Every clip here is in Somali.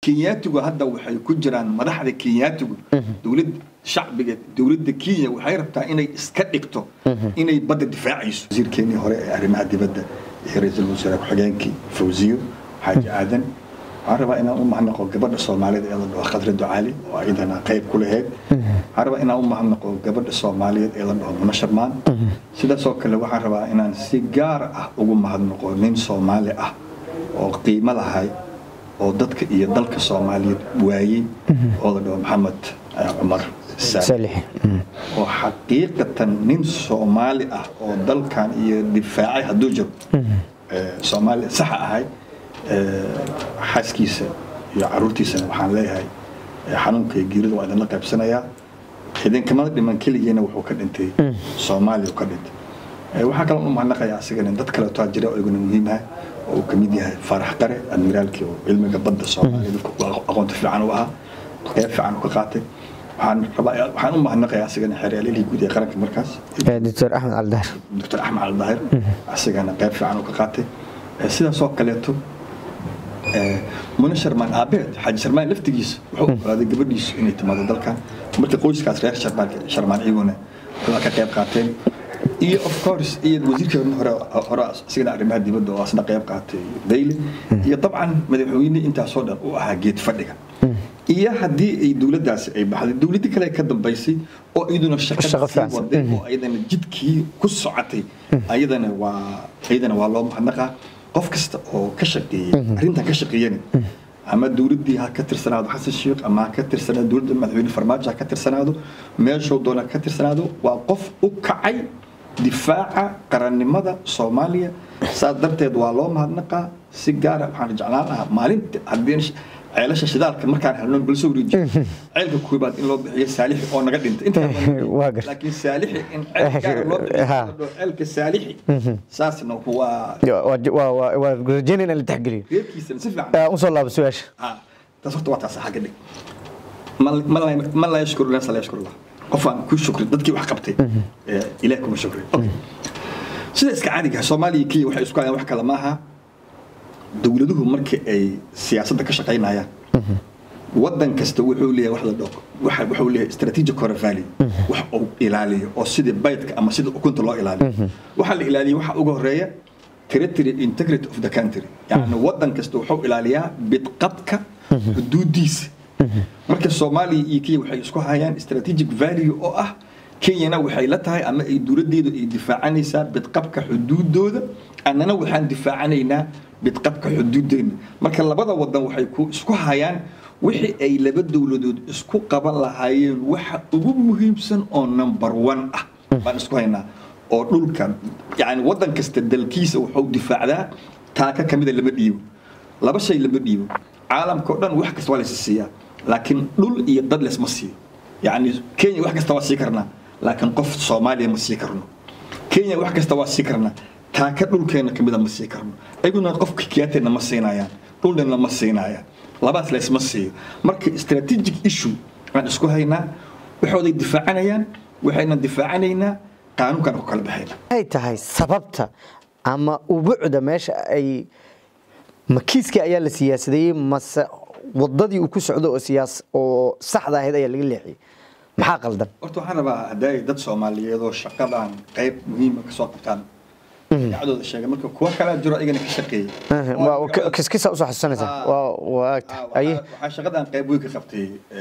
kenyaatigu hadda waxay ku jiraan madaxda kenyaatigu dowlad shacbiga dowladda kenya waxay rabtaa inay iska dhigto inay badda difaacayso wasiirkeenii hore ee arrimaha dibadda iyo ra-iisul wasaare ku-xigeenkii fawziyo xaaji aadan waxaan rabaa inaan u mahadnaqo gabadha soomaalida ee la dhaho khadra ducaali oo ayadana qayb ku laheyd waxaan rabaa inaan u mahadnaqo gabadha soomaaliyeed ee la dhaho muna sharmaan sidaasoo kale waxaan rabaa inaan si gaar ah ugu mahadnaqo nin soomaali ah oo qiimo lahay oo dadka iyo dalka soomaaliyeed waayey oo la dhaho maxamed cumar saalixi oo xaqiiqatan nin soomaali ah oo dalkan iyo difaacay hadduu jiro soomaali saxa ahay xaaskiisa iyo caruurtiisana waxaan leeyahay xanuunka iyo geerida waa idinla qaybsanayaa idinkamada dhiman keligiina wuxuu ka dhintay soomaaliya ka dhintay waxaa kaloo u mahadnaqayaa asigana dad kaleeto jira oo iguna muhiim ah oo uu kamid yahay faarax qare admiraalkii oo cilmiga badda soomaaliya dadka aqoonta fiican u ahaa qayb fiican u ka qaatay waxaan rabaa waxaan u mahadnaqayaa asigana xeeryaalihi guud ee qaranka markaas doctor axmed caldahir doctor axmed caldahir asigana qayb fiican u ka qaatay sidaasoo kaleeto muna sharmaan aabeed xaaji sharmaan laftigiisa wuxuu ogolaaday gabadhiisu inay timaado dalkan marka qoyskaas reer sharmaan sharmaan iyaguna waa ka qayb qaateen iyo of course iyo wasiirkeena hore hore asigana arrimaha dibadda oo asna qayb qaatay dayle iyo dabcan madaxweyne intaasoo dhan u ahaa geed fadhiga iyo haddii ay dowladdaasi ay baxday dowladdi kale ka dambaysay oo iyaduna shaqada sii waday oo ayadana jidkii ku socotay ayadana waa ayadana waa loo mahadnaqaa qof kasta oo ka shaqeeyey arrintan ka shaqeeyana ama dowladdii ha ka tirsanaado xasan sheekh ama ha ka tirsanaado dowladda madaxweyne farmaajo ha ka tirsanaado meeshuu doona ka tirsanaado waa qof u kacay difaaca qarannimada soomaaliya saas darteed waa loo mahadnaqaa si gaara waxaan jeclaan lahaa maalinta haddii ceelasha shidaalka markaan helno bal soo wareejiyo ceelka koobaad in loo bixiyo saalixi oo naga dhinta laakiin saalixi in ceel gaara loo bixiyo ceelka saalixi saasna waa waa rajaynayna la taxgeliyo reerkiisana si fiican usoo laabo su-aasha taas horta waa taas xagga dhig man laa yashkuru nasa laa yashkuru allah qofaan ku shukri dadkii wax qabtay ilaah kuma shukri sida iska caadiga soomaaliya kenya waxay isku hayaan wax kale maaha dowladuhu markii ay siyaasadda ka shaqaynayaan wadan kasta wuxuu leeyahay wax la dhaho waxa wuxuu leeyahay strategic core value wax uu ilaaliyo oo sida baydka ama sida ukunta loo ilaaliyo waxa la ilaaliyo waxa ugu horeeya territory integrity of the country yani wadan kasta wuxuu ilaaliyaa bidqabka xuduudiisa marka soomaaliya iyo kenya waxay isku hayaan strategic value oo ah kenyana waxay la tahay ama ay dowladdeedu ay difaacanaysaa bidqabka xuduudooda annana waxaan difaacanaynaa bidqabka xuduudeena marka labada wadan waxay ku isku hayaan wixii ay laba dowladood isku qaban lahaayeen waxa ugu muhiimsan oo number one ah baan isku haynaa oo dhulka yani wadan kasta dalkiisa wuxuu difaacdaa taaka kamida lama dhiibo laba shay lama dhiibo caalamka oo dhan wax kasta waa laysi siiyaa laakiin dhul iyo dad lesma siiyo yani kenya wax kasta waa sii karnaa laakiin qof soomaaliya ma sii karno kenya wax kasta waa sii karnaa taaka dhulkeena kamida ma sii karno ayaguna qofka kiyaateena ma siinayaan dhulnana ma siinayaan labaas laysma siiyo marka strategic issue aan isku haynaa waxooday difaacanayaan waxayna difaacanaynaa qaanuunkan ku kala baxayna ay tahay sababta ama ubuucda meesha ay makiiskii ayaa la siyaasadeeyey mase wadadii uu ku socdo oo siyaas oo saxda ahayd ayaa laga leexiyey maxaa qaldan horta waxaan rabaa hadday dad soomaaliyeed oo shaqadan qayb muhiima kasoo qabtaan magacdooda sheegay marka kuwa kalaa jiro ayagana ka shaqeeyey kiskisa usoo xasuusanaysaa waa waa agta aye waxaa shaqadan qayb weyn ka qabtay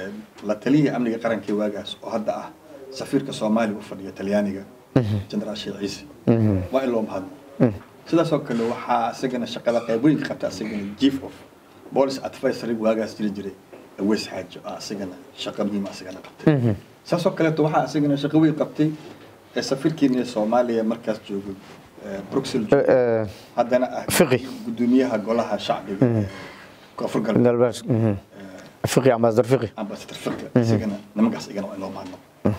la taliyihii amniga qarankii waagaas oo hadda ah safiirka soomaaliya u fadhiya talyaaniga jenaraal sheekh ciise waa in loo mahadno sidaasoo kale waxaa isagana shaqada qayb weyn ka qabta isagana chief of police advisory waagaas jiri jiray aweys xaajo ah isagana shaqa muhiima isagana qabtay saasoo kaleeto waxaa isagana shaqo weyn qabtay safiirkeena soomaaliya markaas joogay bruxelles haddana ah Fiqi. gudoomiyaha golaha shacbiga ee koonfur galbeed galbeed fiqi ambassador fiqi ambassador fiqi isagana nimankaas igana waa in loo mahadno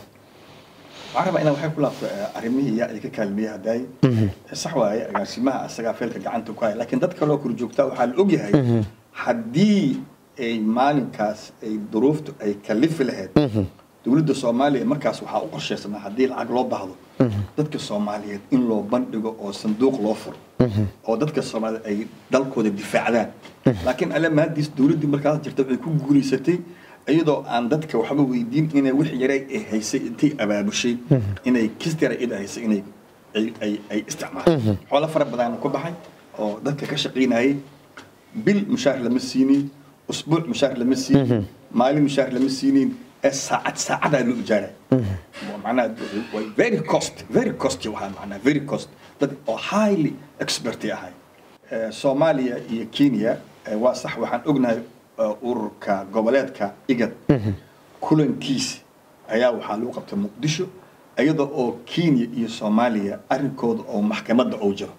waxaan rabaa inaan waxay ku laabto arrimihii yaa ay ka kaalmiyey haddaay sax waaye agaasimaha asagaa feelka gacanta ku haya laakiin dad kaloo korjoogtaa waxaa la ogyahay haddii ay maalinkaas ay duruuftu ay kalifi lahayd dowladda soomaaliya markaas waxaa u qorshaysanaa haddii lacag loo baahdo dadka soomaaliyeed in loo bandhigo oo sanduuq loo furo oo dadka soomaaliyeed ay dalkooda difaacdaan laakiin alle maadiis dowladdii markaas jirta waxay ku guulaysatay iyadoo aan dadka waxba weydiin inay wix yaray ay haysay intay abaabushay inay kistara ida haysay inay ay ay ay isticmaasho xoolo fara badan ku baxay oo dadka ka shaqaynayay bil mushaar lama siinin usbuuc mushaar lama siinin maalin mushaar lama siinin ee saacad saacadaa loo ijaaray macnaha way very cost very cost waxaa macnaha very cost dad oo highly expert ahay Eh, soomaaliya iyo kenya eh, waa sax waxaan ognahay eh, ururka goboleedka igad kulankiisi ayaa waxaa lagu qabtay muqdisho iyada oo kenya iyo soomaaliya arrinkooda oo maxkamadda oo jiro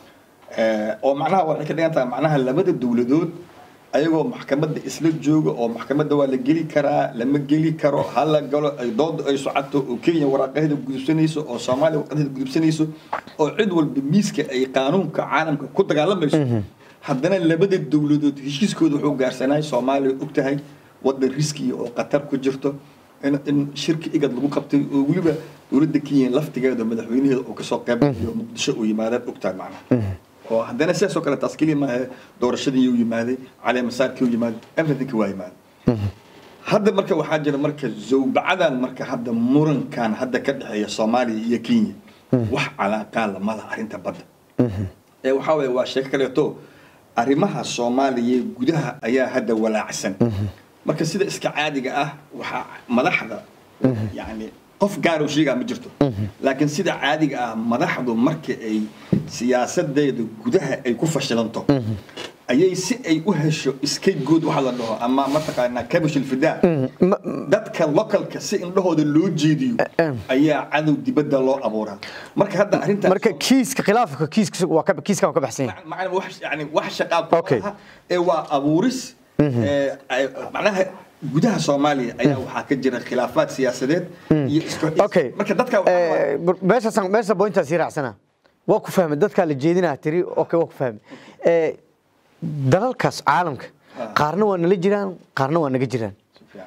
Eh, oo macnaha waxay ka dhigan tahay macnaha labada dowladood ayagoo maxkamadda isla jooga oo maxkamadda waa la geli karaa lama geli karo ha la galo ay dooda ay socoto oo kenya waraaqaheeda gudubsanayso oo soomaaliya waraaqaheeda gudubsanayso oo cid walba miiska ay qaanuunka caalamka ku dagaalamayso haddana labada dowladood heshiiskooda wuxuu gaarsanay soomaaliya og tahay wadan riskiya oo qatar ku jirto in, in shirki igad lagu qabtay oo weliba dowladda kenya laftigeeda madaxweynaheeda oo kasoo qayb galiyo muqdisho uu yimaadaan og tahay macnaha oo haddana sidaas oo kale taas keliya maaha doorashadii uu yimaaday cali masaarkii uu yimaaday everythingka waa yimaaday hadda marka waxaa jira marka zawbacadan marka hadda murankan hadda ka dhexeeya soomaaliya iyo kenya wax calaaqaa lama laha arrinta badda ee waxaa waye waa sheeko kaleeto arrimaha soomaaliya gudaha ayaa hadda walaacsan marka sida iska caadiga ah waxaa madaxda yani qof gaar oo sheegaa ma jirto laakiin sida caadiga ah madaxdu marka ay siyaasadeeda gudaha ay ku fashilanto ayay si ay u hesho scapegoat waxa la dhaho ama mataqaanaa kabish ilfidaa dadka localka si indhahooda loo jeediyo ayaa cadow dibadda loo abuuraa marka hadda arrintaas marka kiiska khilaafka kiiska waa ka kiiska waa ka baxsan yahay macna wax yani wax shaqaa ku Okay. laha ee waa abuuris ee, ay- macnaha gudaha soomaaliya ayaa waxaa ka jira khilaafaad siyaasadeed iyo isku okay marka dadka waxaa waaye- meeshaas meesha pointaas ii raacsana waa ku fahmay dadkaa la jeedinaa tiri okay waa ku fahmay Eh, dalalkaas caalamka qaarna waa nala jiraan qaarna waa naga jiraan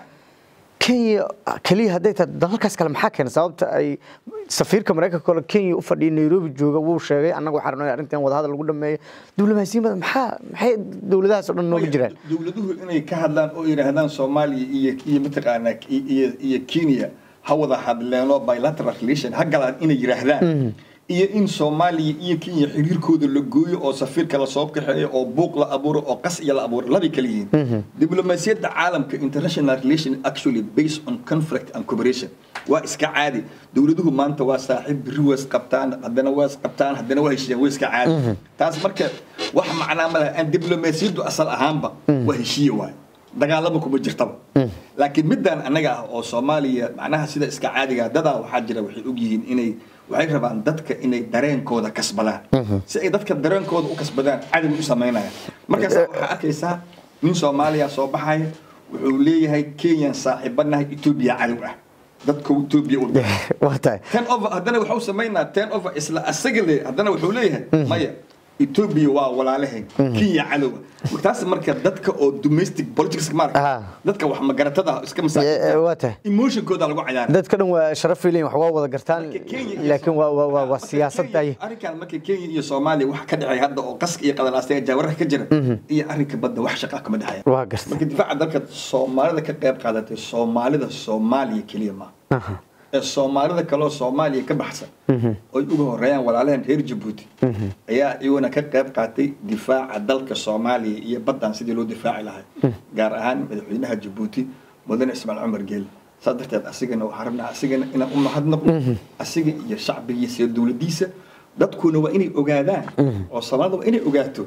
kenya keliya hadday tahay dalalkaas kale maxaa keena sababta ay safiirka maraykanka kole kenya u fadhiya nairobi jooga wuu sheegay annaga waxaa rabnay arrintan wadahadal lagu dhameeyo diblomaasiyin badan maxaa maxay dowladahaas oo dhan nooga jiraan dowladuhu inay ka hadlaan oo yidhaahdaan soomaaliya iyo iyo mataqaanaa iyo iyo kenya ha wada hadleeno bilateral relation ha galaan inay yidhaahdaan iyo in soomaaliya iyo kenya xiriirkooda la gooyo oo safiirka lasoo kaxeeyo oo buuq la abuuro oo qas iyo la abuuro labay kala yihiin diblomaasiyadda caalamka international relation actually based on conflict and cooperation waa iska caadi dowladuhu maanta waa saaxiib biri waa isqabtaan haddana waa isqabtaan haddana waa heshiiyaan waa iska caadi taas marka wax macnaa ma laha aan diblomaasiyaddu asal ahaanba waa heshiiye waaye dagaalama kuma jirtaba laakiin middan annaga ah oo soomaaliya macnaha sida iska caadiga dadaa waxaa jira waxay ogyihiin inay waxay rabaan dadka inay dareenkooda kasbadaan si ay dadka dareenkooda u kasbadaan cadow u samaynayaan markaas waxaa arkaysaa nin soomaaliya soo baxaya wuxuu leeyahay kenyan saaxiibanahay etoobiya cadow ah dadka etoobiya u waa tahay ten over haddana waxuu samaynaa ten over isla asaga le haddana wuxuu leeyahay maya etoobiya waa walaalahayn kenya cadowa taas marka dadka oo domestic politics maarka Ah. dadka wax magaratada ah iska Eh, eh, waa tahay. masaakiinta emotionkooda lagu cayaara dadka dhan waa sharaf filayn wax waa wada gartaan Marka Kenya iyo laakiin waa waa waa waa Marka siyaasadda Kenya- arrinkan marka kenya iyo soomaaliya waxa ka dhexeeya hadda oo qaska iyo qadalaastaya jaawararka ka jira iyo arrinka badda wax shaqaa kama dhexeeya waa gartay marka difaaca dalka soomaalida ka qayb qaadatay soomaalida soomaaliya keliya maaha Aha. ee soomaalida kaloo soomaaliya ka baxsan oy uga horeeyaan walaalahan reer jabuuti ayaa iyaguna ka qayb qaatay difaaca dalka soomaaliya iyo baddan sidii loo difaaci lahay gaar ahaan madaxweynaha jabuuti mudane ismaaciil cumar geele saas darteed asigana waxaan rabnaa asigana inaan u mahadnaqo asiga iyo shacbigiisa iyo dowladiisa dadkuna waa inay ogaadaan oo soomaalida waa inay ogaato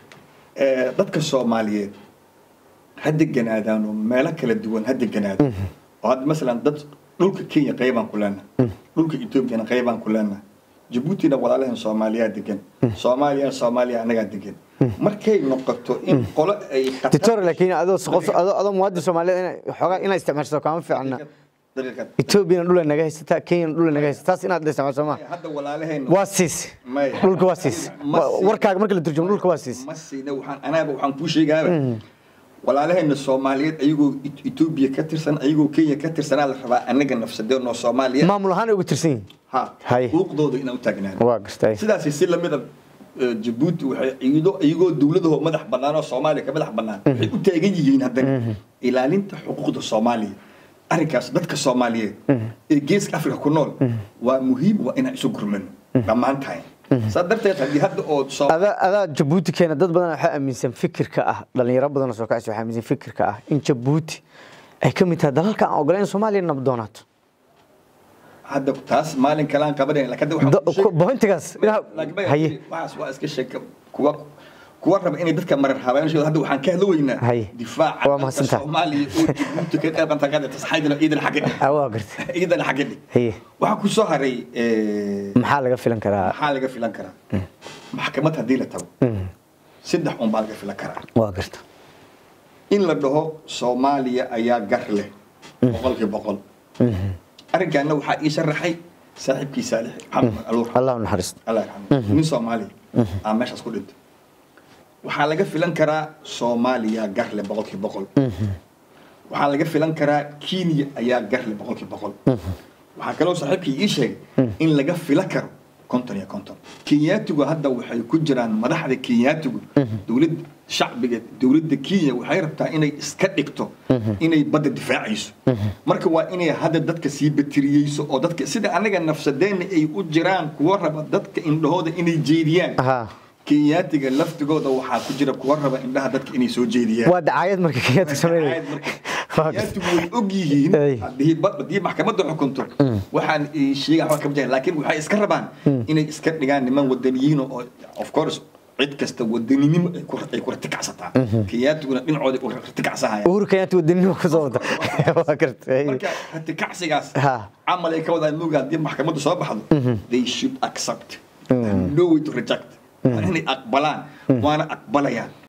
ee, dadka soomaaliyeed ha deganaadaan oo meelo kala duwan ha deganaadaan oo hadda masalan dad dhulka kenya qaybaan ku leenahay dhulka etoobiyana qaybaan ku leenahay jabuutina walaalahan soomaaliyaa degan soomaaliya soomaaliya annagaa degan markay noqoto in qolo ay qatar- dictor laakiin adoo qof adoo adoo muwaadin Soomaaliyeed inay xoogaa inay isticmaasho kama fiicna daqiiqad Ethiopia dhul naga haysata Kenya dhul naga haysata taas inaad isticmaasho ma hadda walaalaheen waa siis Maya. dhulka waa siis Ma siis. warkaaga marka la turjumo dhulka waa siis ma siina waxaan anaaba waxaan kuu sheegaaba walaalaheena soomaaliyeed ayagoo Et- etoobiya ka tirsan ayagoo kenya ka tirsanaa la rabaa anaga nafsadeenoo soomaaliya maamul ahaan ay uga tirsan yihiin ha Hay. xuquuqdooda inaan u taagnaan waa gartay sidaasi si lamida eh, jabuuti waxay iyadoo iyagoo dowladahoo madax bannaan oo soomaaliya ka madax bannaan waxay u taagan yihiin haddana ilaalinta xuquuqda soomaaliya arrinkaas dadka soomaaliyeed ee geeska afrika ku nool waa muhiim waa inaan isu gurmano dhammaan tahay saa darteed haddii hadda oo soo adaa adaa jabuuti keena dad badan waxaa aaminsan fikirka ah dhalinyaro badan oo soo kacaysa waxaa aaminsan fikirka ah in jabuuti ay ka mid tahay dalalka aan ogolayn in soomaaliya nabad doonaato hadda taas maalin kale aan qabanayna laakiin hadda waxaan Do- kuu sheegi- bointigaas inaha- laakiin baya, haye waxaas waa iska sheeka kuwa kuwa raba inay dadka marar habeenshood hadda waxaan ka hadla weynaa Haye. difaaca Waa dalka mahadsantahay. soomaaliya oo jabuuti ka qayb qaadan karta saxaydana ciidan xagga dhig Ah, waa gartay ciidan xagga dhig haye waxaa ku soo haray eh, maxaa laga filan karaa maxaa laga filan karaa maxkamad haddii la tago saddex un baa laga filan karaa waa garta in la dhaho soomaaliya ayaa gar leh boqolkii boqol arrinkaana waxaa ii sharaxay saaxiibkii saalix maxamed aluur allah u naxariisto allah yarxamo nin soomaaliya aa meeshaas ku dhintay waxaa laga filan karaa soomaaliya garle boqolkii boqol waxaa laga filan karaa kenya ayaa garle boqolkii boqol waxaa kaloo saaxiibkii ii sheegay in laga filan karo konton iyo konton kenyaatigu hadda waxay ku jiraan madaxda kenyaatigu dowladda shacbiga dowladda kenya waxay rabtaa inay iska dhigto inay badda difaacayso marka waa inay hadda dadka sii batiriyeyso oo dadka sida anaga nafsadeenna ay u jiraan kuwa raba dadka indhahooda inay jeediyaan Aha. kenyaatiga laftigooda waxaa ku jira kuwa raba indhaha dadka inay soo jeediyaan waa dacaayad marka kenyaadka sameynaya Waa gartay. kenyaatigu way og yihiin Ay. haddii ba- haddii maxkamadda xukunto waxaan ii sheega waxba kama jiraan laakiin waxay iska rabaan inay iska dhigaan niman wadaniyiin oo of course cid kasta wadaninimo ay ku ay ku ratikacsataa kenyaatiguna dhinacooda u ratikacsahayaan uhuru kenyaati wadaninimo kusoo wada waa gartay marka ratikacsigaas Ha. camal ay ka wadaan mooga haddii maxkamaddu soo baxdo they should accept no way to reject waa inay aqbalaan waana aqbalayaan